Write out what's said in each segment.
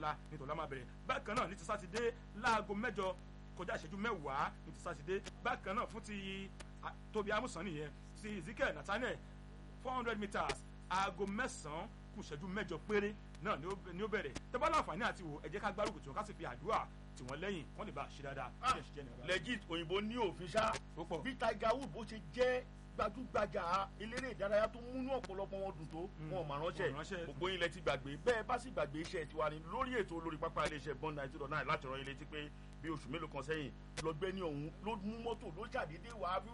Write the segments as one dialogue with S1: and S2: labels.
S1: ọ̀la nítorí ọ̀la máa bẹ̀rẹ̀ bákan náà ní ti sátidé láago mẹ́jọ kọjá ìṣẹ́jú mẹ́wàá ní ti sátidé bákan náà fún ti tóbi amúsàn nìyẹn ti ezekiel nathaniel four hundred meters aago mẹ́sàn-án kù ìṣẹ́jú mẹ́jọ péré náà ni ó bẹ̀rẹ̀ tẹ́bá láǹfààní àti wò ẹ jẹ́ ká gbárùkù tí wọ́n ká sì fi àdúrà tí wọ́n lẹ́yìn wọ́n lè bá a ṣe dáadáa.
S2: legit òyìnbó ní òfin ṣá bí tiger wood bó ṣe jẹ́ gbajúgbajà eléré ìdárayá tó múnú ọ̀pọ̀lọpọ̀ wọn dùn tó wọn ò mà ránṣẹ́ gbogbo yín lẹ ti gbàgbé bẹ́ẹ̀ bá sì gbàgbé iṣẹ́ tiwa ni lórí ètò olórí pápá iléeṣẹ́ bond ninety dot nine láti rán yín létí pé bí oṣù mélòó kan sẹ́yìn lọ́gbẹ́ni ọ̀hún ló mú mọ́tò ló ṣàdédé wà á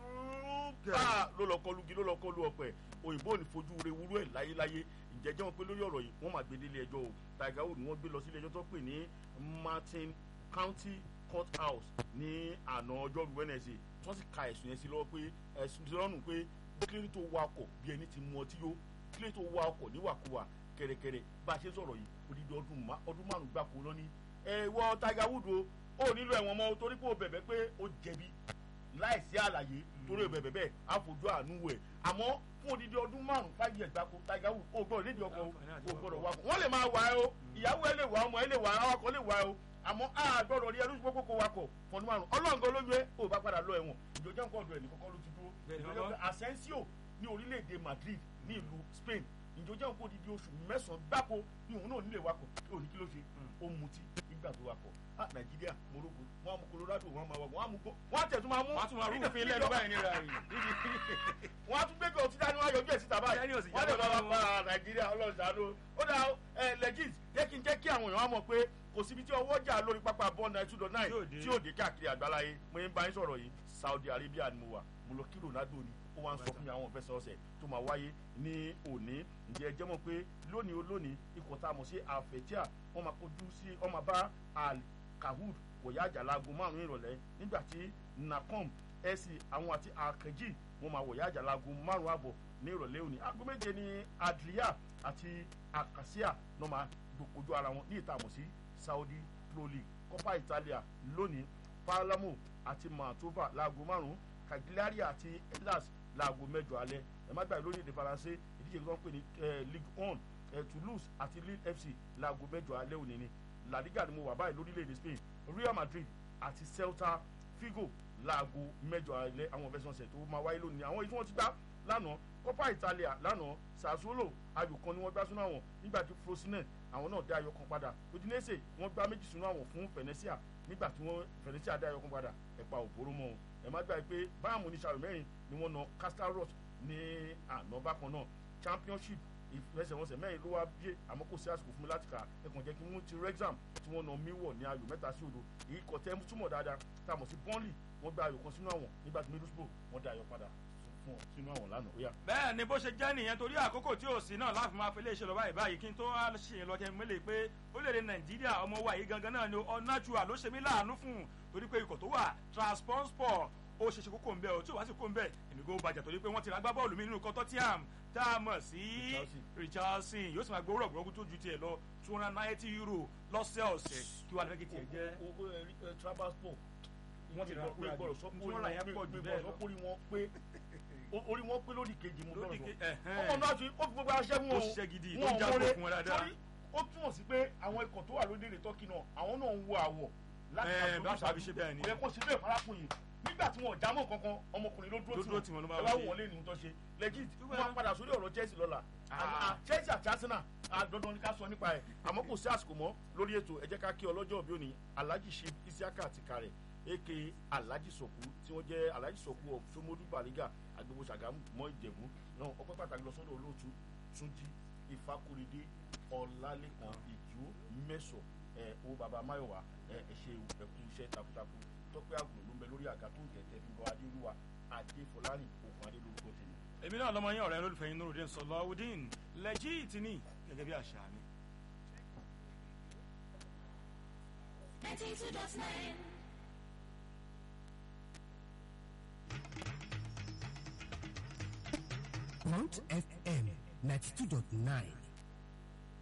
S2: bá ló lọ kọlu gi ló lọ kọlu ọ̀pẹ òyìnbó ò ní fojú re wúrú ẹ̀ láyéláyé ìjẹ́jẹ́ wọn pé lórí ọ̀rọ̀ yìí wọ́n máa gbé délé ẹjọ́ o tiger wood ni wọ́n gbé lọ sí ilé ẹjọ́ tó pè ní martin county court house ní àná ọjọ́rú wednesday wọ́n sì ka ẹ̀sùn yẹn sí lọ́wọ́ pé ẹ̀sùn ti lọ́rùn pé kílódé tó wa ọkọ̀ bí ẹni ti mu ọtí yó kílódé tó wa ọkọ̀ níwàkuwà kẹ̀rẹ̀kẹ̀rẹ̀ bá a ṣe sọ̀rọ̀ yìí odidi ọdún márùn-ún gbáko lọ́ní ẹ wọ tiger wood o ó nílò ẹ̀wọ̀n mọ́ torí pé o bẹ̀bẹ̀ pé o jẹ̀bi láìsí àlàyé torí o bẹ̀bẹ̀ bẹ́ẹ̀ àfojú àánú wẹ̀ àmọ́ fún odidi ọdún márùn five years gbáko tiger wood o gbọ́dọ̀ nídìí ọkọ̀ o gbọ́dọ̀ wakọ̀ wọ́n lè máa wà ẹ́ o ìyàwó ẹ lè wà ọmọ ẹ lè wà awakọ̀ lè wà ẹ́ o àmọ́ a gbọ́dọ̀ rí ẹrú gbogbo kó wakọ̀ fọdún márùn ọlọ́ngàn lójú ẹ o bá padà lọ ẹ̀wọ̀n ìjọjọ́ nǹkan ọ̀dọ̀ ẹ̀ nìkan kọ́ ló ti dúró ìjọjọ́ asensio ní orílẹ̀-èdè madrid ní ìlú spain ìjọjọ́ nǹkan odidi oṣù mẹ́sàn-án gbáko ní òun náà nílé wakọ̀ òní kí ló ṣe ó mutí nígbà tó wakọ̀ ah nàìjíríà morocco wọn mú colorado wọn máa wà wọn á mú gbó wọn á tẹ̀ tún máa mú.
S1: wọn á tún máa rúfin lẹ́nu báyìí nira rẹ̀.
S2: wọn á tún gbé kí ọtí dání wọn á yọjú ẹ̀ síta báyìí wọn lè máa pa nàìjíríà ọlọ́ọ̀dàdó ó dà ẹ legit jẹ́ kí n jẹ́ kí àwọn èèyàn mọ̀ pé kò síbi tí ọwọ́ jà lórí pápá bọ́ọ̀lù náà two dot nine tí yóò dé káàkiri àgbáláyé mo ń bá yín sọ̀rọ̀ yìí saudi arabia ni mo wà mo lọ kí ronaldo ni ó wá ń sọ fún mi àwọn ìfẹsẹ̀wọnsẹ̀ tó máa wáyé ní òní ǹjẹ́ ẹ jẹ́ mọ̀ pé lónìí ó lónìí ikọ̀ tá a mọ̀ sí àfẹ̀tíà wọ́n máa kojú sí wọ́n máa bá al-kahud wọ̀yá àjàlágo márùn-ún ìrọ̀lẹ́ nígbà tí nacom ẹ̀sì àwọn àti akẹ́jì wọ́n máa wọ̀yá àjàlágo márùn-ún àbọ̀ ní ìrọ̀lẹ́ òní aago méje ní adria àti akasia náà máa gbòkojú ara wọn ní ìta àmọ̀ sí saudi pro league copa italia lónìí palamo àti mantova láago márùn-ún cagliari àti hellas láago mẹ́jọ alẹ́ ẹ má gbàgbé lórí èdè faransé ìdíje tó ń pè ní ligue one toulouse àti lille fc láago mẹ́jọ alẹ́ òní ni la liga ni mo wà báyìí lórílẹ̀‐èdè spain real madrid àti celta figo láago mẹ́jọ alẹ́ àwọn fẹsẹ̀nsẹ̀ tó máa wáyé lónìí àwọn èyí tí wọ́n ti gbá lánàá copa italia lánàá sassuolo ayò kan ni wọ́n gbá sínú àwọn nígbà tí frosinone àwọn náà dá ayò kan padà udinese wọ́n gbá méjì sínú àwọn fún venetia nígbà tí wọ́n venetia dá ayò kan padà ẹ̀pà òbóró mọ́ ẹ má gbàgbé pé báàmù ní sàrò mẹ́rin ni wọ́n na castarot ní àná bákan náà championship ìfẹsẹ̀wọnsẹ̀ mẹ́rin ló wá bíé àmọ́ kò sí àsìkò fún mi láti kà ẹ̀kàn jẹ́ kí wọ́n ti rexham tí wọ́n na miwọ̀ ní ayò mẹ́ta sí odò èyí kọ̀ tẹ́ túmọ̀ dáadáa tá a mọ̀ sí burnley wọ́n gba ayò kan sínú àwọn nígbà tí middlesbrough wọ́n dá ayò padà fún ọ sínú àwọn lánàá ó yá.
S1: bẹ́ẹ̀ ni bó ṣe jẹ́ nìyẹn torí àkókò tí ò sí náà láti máa fi léṣe lọ báyìí báyìí kí n tó wá ṣe lọ kẹ́ mẹ́lẹ̀ pé orílẹ̀-èdè nàìjíríà ọmọ wa yìí gangan náà ni ọ̀nàjúà ló ṣe mí láàánú fún un torí pé ikọ̀ tó wà transport ó ṣe ṣe kókó ń bẹ ọ tí ò wá sí kó ń bẹ èmi kò bàjẹ́ torí pé wọ́n ti ra gbá bọ́ọ̀lù mi nínú ikọ̀ tottenham tá a mọ̀ sí richardson yóò sì máa gbowó rọ̀gbọ̀rọ̀gù tó ju tiẹ̀ lọ two hundred ninety euro lọ́sẹ̀ọ̀sẹ̀ kí wàá lẹ́kì tiẹ̀ jẹ́.
S2: owó ẹ travelsport wọ́n ti gbọ́ pé gbọ́dọ̀ sọ pé
S1: Tí wọ́n rà yẹn pọ̀ jù bẹ́ẹ̀ lọ.
S2: orí wọn pé orí wọn pé lódì kejì mo
S1: Lódì
S2: gbọ́dọ̀
S1: ke-
S2: sọ
S1: ẹ̀hẹ́n.
S2: ọmọ náà ti ó fi gbogbo aṣẹ́ wọn
S1: Ó ṣiṣẹ́ gidi, tó ń jábọ̀ fún wọn dáadáa.
S2: ó túmọ̀ sí pé àwọn ikọ̀ tó wà lórílẹ̀‐èdè tọ́kì náà àwọn náà ń wo àwọ̀ láti
S1: Ẹ̀,
S2: máa
S1: bá
S2: fojú
S1: tàbí
S2: ṣáájú.
S1: ṣe bẹ́ẹ̀ ni.
S2: Ó yẹ kó ṣe bẹ́ẹ̀ farakùnrin nígbà tí wọn ò jámọ́ kankan ọmọkùnrin ló
S1: Ló
S2: dúró
S1: dúró tì wọ́n ló máa
S2: ẹ wá
S1: wọlé.
S2: wọ́n lé ní tó ṣe legit
S1: Túbọ̀
S2: wọ́n á padà sórí ọ̀rọ̀ Chelsea lọ́la
S1: Ah.
S2: Ah, Chelsea àti Arsenal ah, dandan ni ká sọ nípa ẹ̀ àmọ́ kò sí àsìkò mọ́ lórí ètò ẹ jẹ́ ká kí ọlọ́jọ́ òbí òní Alhaji Shib Isiaka àti kárẹ̀ aka Alhaji Sọ̀kú tí wọ́n jẹ́ Alhaji Sọ̀kú of Somodu Bariga agbègbè Ṣàgámù mọ́ Ìjẹ̀bú náà ọpẹ́ pàtàkì lọ sọ́dọ̀ olóòtú Túnjí Ìfakúrédé Ọlálékan Ìjú Mẹ́sọ̀ ẹ̀ owó baba Máyọ̀wá ẹ̀ ẹ̀ ṣe ẹ̀kú iṣẹ́ takuntakun tọ́pẹ́ àgùn ló ń bẹ lórí àga tó ń tẹ̀tẹ̀ fi bọ́ Adéolúwa Adéfọlárìn òkun Adé lórúkọ tèmi
S1: èmi náà lọmọ yín ọ̀rẹ́ lólùfẹ́ yín nurudin sọlọ́wọ́dín legit ni gẹ́gẹ́ bí àṣà mi.
S3: 92.9
S4: Mount FM 92.9